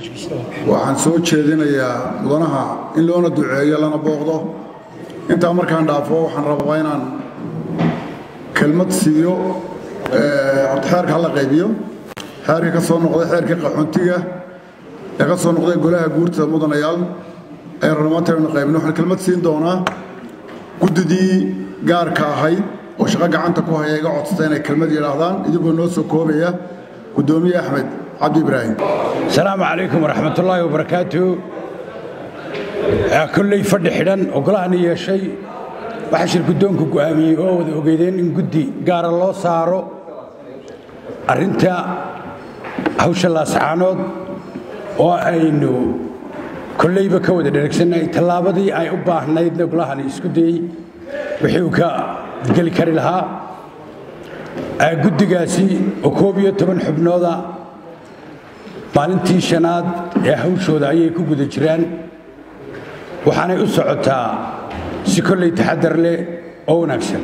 waxaan soo jeedinayaa mudanaha in loona duceeyo lana booqdo intaa markaan dhaafo waxaan rabaa inaan kelmad siiyo horta xeerka hala qaybiyo xeerkii ka soo noqday xeerkii qaxoontiga ee ka soo noqday golaha guurtada mudanayaal ee rarmaantaynu qaybin waxaan kelmad siin doonaa guddidii gaarka ahayd oo shaqo gacanta ku haya iga codsata inay kelmad yidhaahdaan idigoo noo soo koobaya guddoomiye axmed cabdi ibraahim asalaamu calaykum waraxmatullaahi wabarakaatu kolley fadhi xidhan oo golahani yeeshay waxaa shir guddoonku go'aamiyey oo wada ogeydeen in guddi gaara loo saaro arrinta hawsha laascaanood oo aynu kolleyba ka wada dheregsannahay tallaabadii ay u baahnaydna golahani isku dayey wixii uu ka geli kari lahaa guddigaasi oo koob iyo toban xubnooda maalintii shanaad ee hawshooda ayay ku guda jiraan waxaanay u socotaa si kolley taxadar leh oo wanaagsan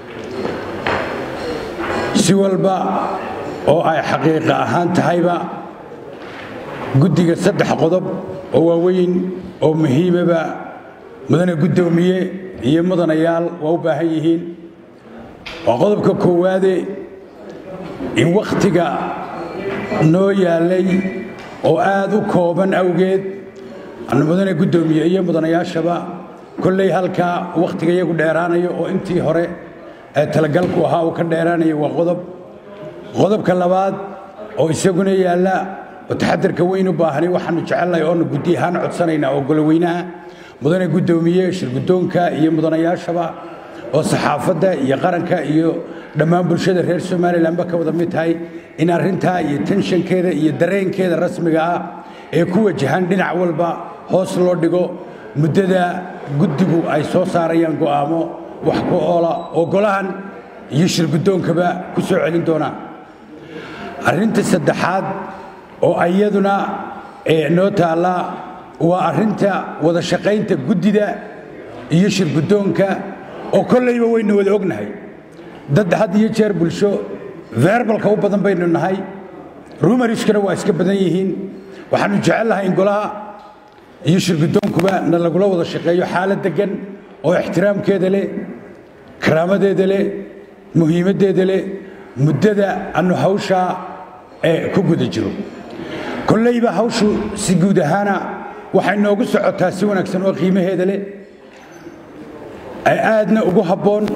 si walba oo ay xaqiiqa ahaan tahayba guddiga saddex qodob oo waaweyn oo muhiimaba mudane guddoomiye iyo mudanayaal waa u baahan yihiin waa qodobka koowaade in wakhtiga noo yaallay oo aad u kooban awgeed annu mudane guddoomiye iyo mudanayaashaba kolley halkaa wakhtiga iyagu dheeraanayo oo intii hore ee talagalku ahaa uu ka dheeraanayo waa qodob qodobka labaad oo isaguna yaalla oo taxadarka weyn u baahani waxaannu jecelnahay oonu guddi ahaan codsanaynaa oo goloweynaha mudane guddoomiye shirguddoonka iyo mudanayaashaba oo saxaafadda iyo qaranka iyo dhammaan bulshada reer somalilanba ka wada mid tahay in arrintaa iyo tenshankeeda iyo dareenkeeda rasmiga ah ee ku wajahan dhinac walba hoos loo dhigo muddada guddigu ay soo saarayaan go'aamo wax ku oola oo golahan iyo shirguddoonkaba ku soo celin doonaan arrinta saddexaad oo iyaduna noo taalla waa arrinta wada shaqaynta guddida iyo shirguddoonka oo kolleyba waynu wada ognahay dad had iyo jeer bulsho verbalka u badan baynu nahay rumariskana waa iska badan yihiin waxaannu jecel lahay in golaha iyo shirguddoonkuba na lagula wada shaqeeyo xaalad deggan oo ixtiraamkeeda leh karaamadeeda leh muhiimaddeeda leh muddada annu hawshaa ee ku guda jiro kolleyba hawshu si guud ahaana waxay noogu socotaa si wanaagsan oo qiimaheeda leh ay aadna ugu habboon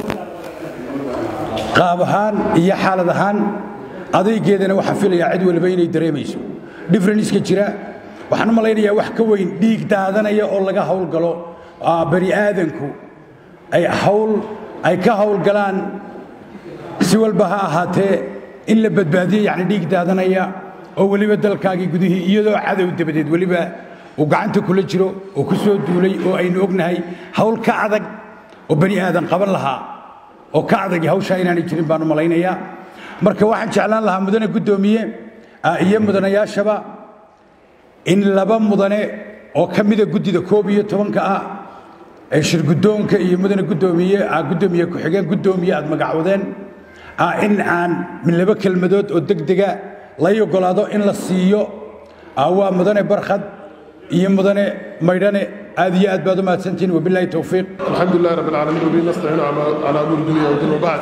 qaab ahaan iyo xaalad ahaan adaygeedana waxaan filayaa cid waliba inay dareemayso differenska jira waxaan u malaynayaa wax ka weyn dhiig daadanaya oo laga howlgalo bani aadanku ay hawl ay ka howlgalaan si walba ha ahaatee in la badbaadiyo yacni dhiig daadanaya oo weliba dalkaagii gudihii iyadoo cadow dabadeed weliba uu gacanta kula jiro oo ku soo duulay oo aynu ognahay hawl ka adag oo bani aadan qaban lahaa oo ka adag hawshaa inaanay jirin baan u malaynayaa marka waxaan jeclaan lahaa mudane guddoomiye iyo mudanayaashaba in laba mudane oo ka mida guddida koob iyo tobanka ah ee shirguddoonka iyo mudane guddoomiye guddoomiye ku-xigeen guddoomiye aad magacwadeen in aan min laba kelmadood oo degdega lay ogolaado in la siiyo waa mudane barkhad iyo mudane maydhane aad iyo aad baad u mahadsantihiin wabilaahi towfiiq الحمد لله رب العالمين وبه نستعين على على امور الدنيا والدين وبعد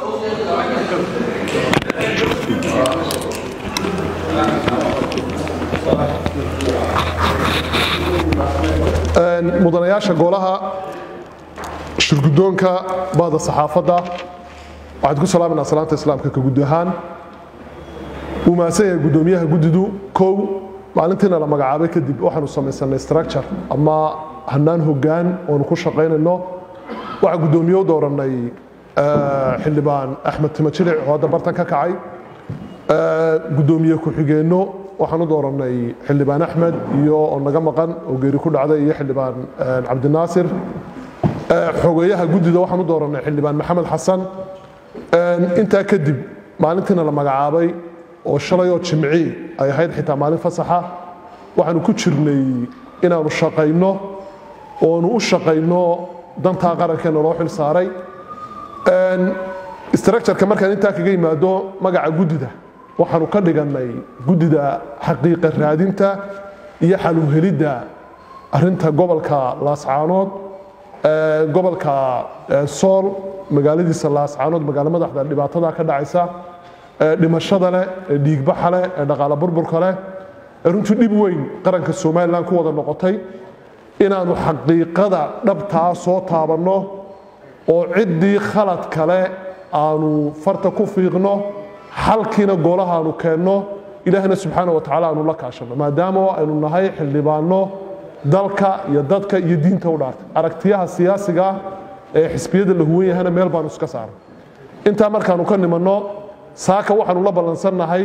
mudanayaasha golaha shirguddoonka bahda saxaafadda waxaad ku salaaminaa salaanta islaamka ka guddi ahaan uu mahadsan yahay guddoomiyaha guddidu kow maalintiina la magacaabay kadib waxaanu samaysanay structure ama hanaan hoggaan oonu ku shaqaynayno waxaa guddoomiye u dooranay xildhibaan axmed timajilic oo hadda bartan ka kacay guddoomiye ku-xigeenno waxaan u dooranay xildhibaan axmed iyo oo naga maqan oo geeri ku dhacday iyo xildhibaan cabdinaasir xogeeyaha guddida waxaan u dooranay xildhibaan maxamed xasan intaa kadib maalintiina la magacaabay oo shalayoo jimci ay ahayd xitaa maalin fasaxa waxaanu ku jirnay inaanu shaqayno oonu u shaqayno dantaa qarankeena loo xil saaray structureka markaan intaa kaga yimaado magaca guddida waxaanu ka dhigannay guddida xaqiiqa raadinta iyo xaluhelidda arinta gobolka laascaanood gobolka sool magaaladiisa laascaanood magaalo madaxda dhibaatada ka dhacaysa dhimashada leh dhiigbaxa leh dhaqaale burburka leh runtii dhib weyn qaranka somalilan ku wada noqotay inaannu xaqiiqada dhabtaa soo taabanno oo ciddii khalad kale aanu farta ku fiiqno xalkiina golahaanu keenno ilaahna subxaana wa tacala aanu la kaashanno maadaama aynu nahay xildhibaanno dalka iyo dadka iyo diinta u dhaartay aragtiyaha siyaasiga ee xisbiyada la huwan yahana meel baanu iska saaray intaa markaanu ka nimanno saaka waxaanu la ballansannahay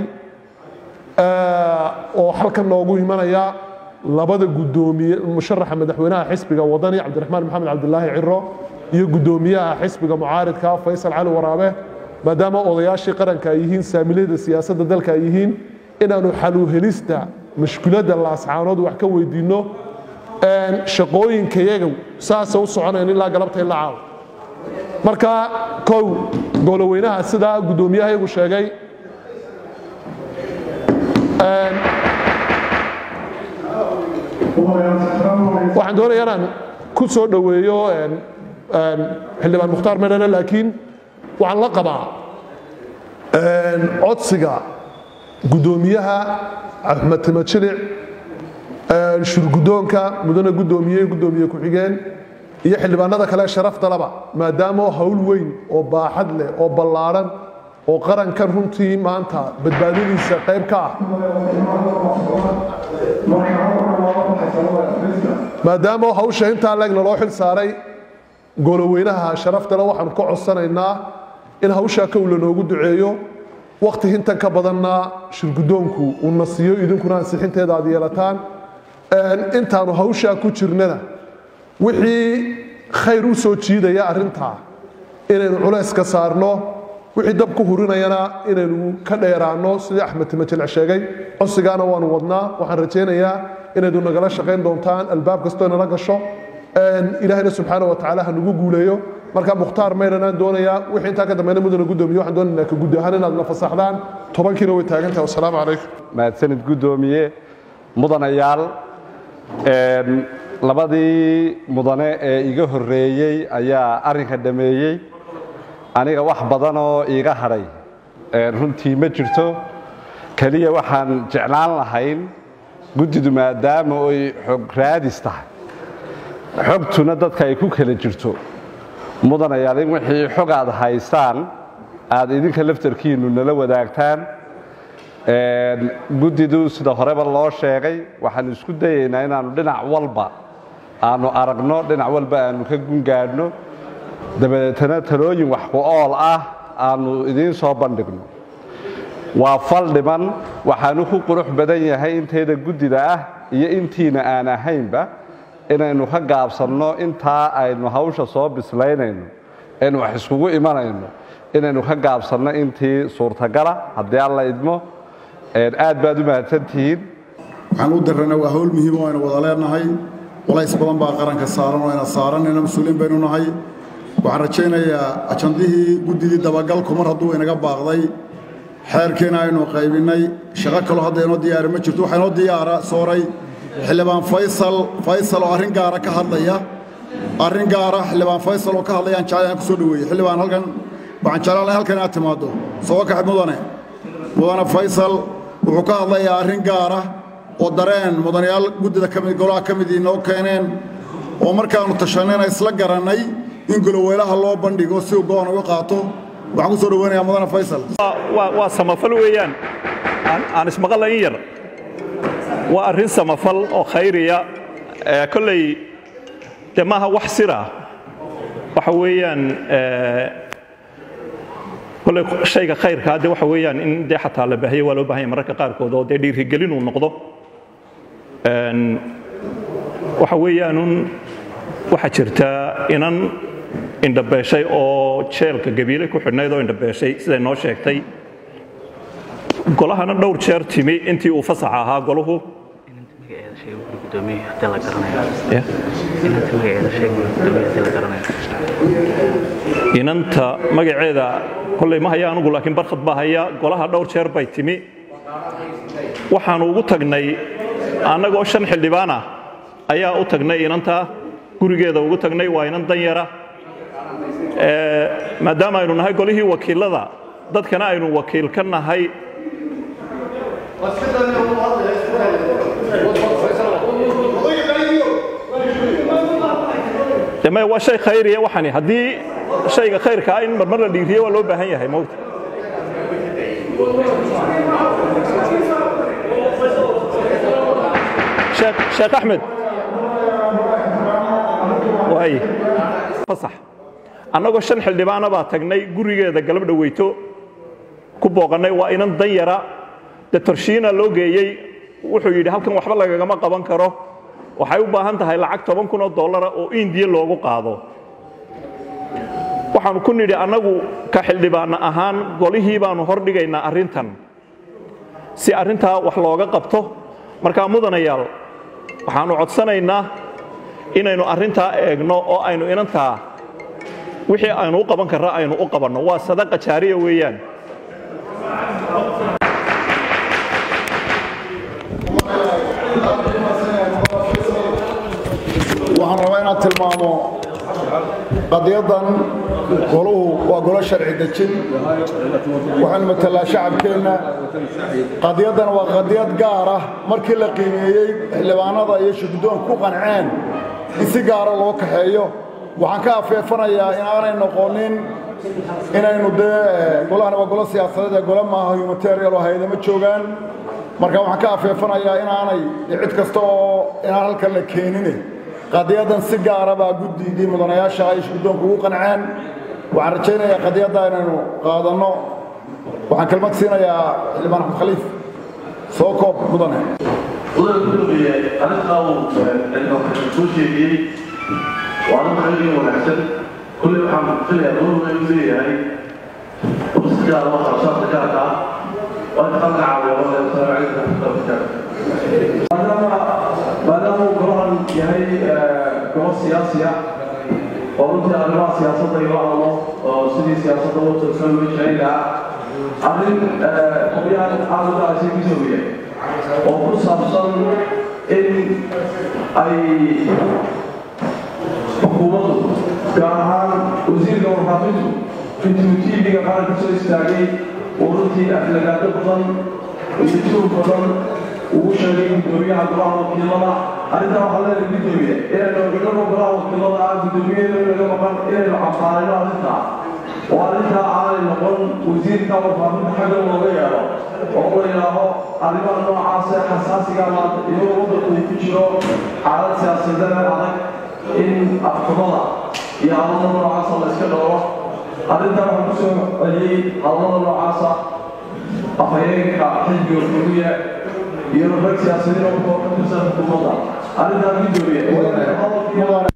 oo halkan noogu imanaya labada gudoomiye musharaxa madaxweynaha xisbiga wadani cabdiraxmaan maxamed cabdilaahi ciro iyo gudoomiyaha xisbiga mucaaridka faysal cali waraabe maadaama odayaashii qaranka ay yihiin saamilayda siyaasadda dalka ay yihiin inaanu xaluuhelista mashkuladda laascaanood wax ka weydiinno shaqooyinkayaga saasa u soconayn ilaa galabta ila caawa marka kow gowloweynaha sidaa guddoomiyahayagu sheegay waxaan doonaya inaan ku soo dhoweeyo xildhibaan mukhtaar medhane laakiin waxaan la qabaa codsiga guddoomiyaha axmed timajilic shurgudoonka mudane guddoomiye guddoomiye ku-xigeen iyo xildhibaanada kale sharaftalaba maadaama hawl weyn oo baaxad leh oo ballaadhan oo qarankan runtii maanta badbaadadiisa qayb ka ah maadaama hawsha intaa leegna loo xil saaray goloweynaha sharaftale waxaanu ka codsanaynaa in hawshaa kow lanoogu duceeyo wakhti hintan ka badanna shirgudoonku uuna siiyo idinkuna ansixinteeda aad yeelataan intaanu hawshaa ku jirnana wixii khayr u soo jiidaya arrintaa inaynu culays ka saarno wixii dab ku hurinayana inaynu ka dheeraanno sidii axmed timajilc sheegay codsigaana waanu wadnaa waxaan rajaynayaa inaydu nagala shaqayn doontaan albaab kastoo nala gasho ilaahayna subxaana wa tacaala ha nagu guuleeyo marka mukhtaar mayranaan doonayaa wixii intaa ka dambeena mudana guddoomiye waxaan doonaynaa ka guddi ahaan inaad na fasaxdaan tobankiina way taagantahay wasalaamu calaykum mahadsanid guddoomiye mudanayaal labadii mudane ee iga horreeyey ayaa arrinka dhameeyey aniga wax badan oo iiga hadhay runtii ma jirto keliya waxaan jeclaan lahayn guddidu maadaama ay xog raadis tahay xogtuna dadka ay ku kala jirto mudanayaal in wixii xog aad haystaan aad idinka laftarkiinnu nala wadaagtaan guddidu sida horeba loo sheegay waxaan isku dayaynaa inaannu dhinac walba aanu aragno dhinac walba aanu ka gungaadhno dabadeetana talooyin wax ku ool ah aanu idiin soo bandhigno waa fal dhiman waxaanu ku qurux badan yahay inteeda guddida ah iyo intiina aan ahaynba inaynu ka gaabsanno intaa aynu hawsha soo bislaynayno aynu wax iskugu imanayno inaynu ka gaabsanno intii suurtagala haddii alla idmo aad baad u mahadsantihiin waxaan u dirana waa hawl muhiim oo aynu wada leenahay walays badan baa qaranka saaran oo ayna saaranayna mas-uuliin baynu nahay waxaan rajaynayaa ajandihii guddidii dabagalku mar hadduu inaga baaqday xeerkiina aynu qaybinnay shaqo kaloo hadda inoo diyaari ma jirto waxaa inoo diyaara sooray xildhibaan faysal faysal oo arrin gaara ka hadlaya arrin gaara xildhibaan faysal oo ka hadlaya aan jeclaan ku soo dhoweeyey xildhibaan halkan waxaan jeclaan lahay halkan inaad timaaddo soo kax mudane mudane faysal wuxuu ka hadlayaa arrin gaara oo dareen mudanayaal guddida kamid golaha ka mid inoo keeneen oo markaannu tashanayna isla garannay in goloweylaha loo bandhigo si uu go'an uga qaato waxaan ku soo dhoweynayaa mudane faysal waa samafal weeyaan aan ismaqalla in yar waa arrin samafal oo khayriya kolley dee maaha wax sira waxa weeyaan kolley shayga khayrkaa dee waxa weeyaan in dee xataa la baahiyo waa loo baahanya mararka qaarkood oo dee dhiirigelin uu noqdo waxa weeyaanun waxaa jirta inan indhabeeshay oo jeelka gabiile ku xidhnayd oo indhabeeshay siday noo sheegtay golahana dhowr jeer timi intii uu fasaxa ahaa golahu inanta magaceeda kolley ma haya anugu laakiin barkhad baa haya golaha dhowr jeer bay timi waxaanu ugu tagnay annagoo shan xildhibaan ah ayaa u tagnay inantaa gurigeeda ugu tagnay waa inan danyara maadaama aynu nahay golihii wakiilada dadkana aynu wakiil ka nahay deme waa shay khayriya waxani haddii shayga khayrka ah in marmar la dhiiriye waa loo baahan yahay mowta sheekh axmed waay fasax annagoo shan xildhibaana baa tagnay gurigeeda galab dhaweyto ku booqannay waa inan dan yara de torshiina loo geeyey wuxuu yidhi halkan waxba lagagama qaban karo waxay u baahan tahay lacag toban kun oo dollara oo indiya loogu qaado waxaanu ku nidhi annagu ka xildhibaana ahaan golihii baanu hordhigaynaa arrintan si arrintaa wax looga qabto markaa mudanayaal waxaannu codsanaynaa inaynu arrintaa eegno oo aynu inantaa wixii aynu u qaban karra aynu u qabanno waa sadaqa jaariya weeyaan waxaan rabaa inaan tilmaamo qadiyaddan goluhu waa golo sharci dejin waxaanu matalaa shacabkeenna qadiyaddan waa qadiyad gaar ah markii la qiimeeyey xildhibaanada iyo shuguddoon ku qanceen in si gaara loo kaxeeyo waxaan ka afeefanayaa in aanay noqonin inaynu dee golahani waa golo siyaasadeed ee gole maaha humanitarial oo hay-adama joogaan marka waxaan ka afeefanayaa inaanay cid kasta oo inaan halkan la keenine qadiyaddan si gaara baa guddigii mudanayaasha ay shuguddoonku ugu qanceen waxaan rajaynayaa qadiyadda inaynu qaadanno waxaan kelmad siinayaa xildhibaan axmed khaliif soo koob mudane mudane gudoomiye arrintaa uu soo sheegiyey waa arrin xaqiiqii wanaagsan kulley waxaan filayaa dowladda inuu leeyahay si gaara oo kharashaadka gaarka ah waa inta qalka caawiya walahi wasalaamu calaykum waraxmatullahi wabarakaatu maadaama uu golahan yahay golo siyaasiya oo runtii arrimaha siyaasadda ilo hadlo oo sidii siyaasadda u tirsan loo jirayn lahaa arrin qolyahan aad u dhacaysa kisoobiya oo ku saabsan in ay xukuumaddu gaar ahaan wasiirka warfaafintu intuu tv-ga qaranka soo istaagay uu runtii aflagaado badan iyo tuur badan ugu sheegay gudoomiyaha golaha wakiilada arrintaa waxaa leedahay gudoomiye inaynu ogano golaha wakiilada ah gudoomiyada inaga maqan inaynu cafaarayno arrintaa oo arrintaa aanay noqon wasiirka warfaafinta xagga looga yeelo oo la yidhaaho arrimaha noocaas ee xasaasiga maanta iyagoo waddanku uu ku jiro xaalad siyaasadeed adag in afxumada iyo hadallada noocaasa la iska dhowro arrintaa waxaan kusoo celiyey hadallada noocaasa afhayeenka xisbiga xuduuya iyo rag siyaasiyiin oo ka tirsan xukuumadda arrintaa gudoomiye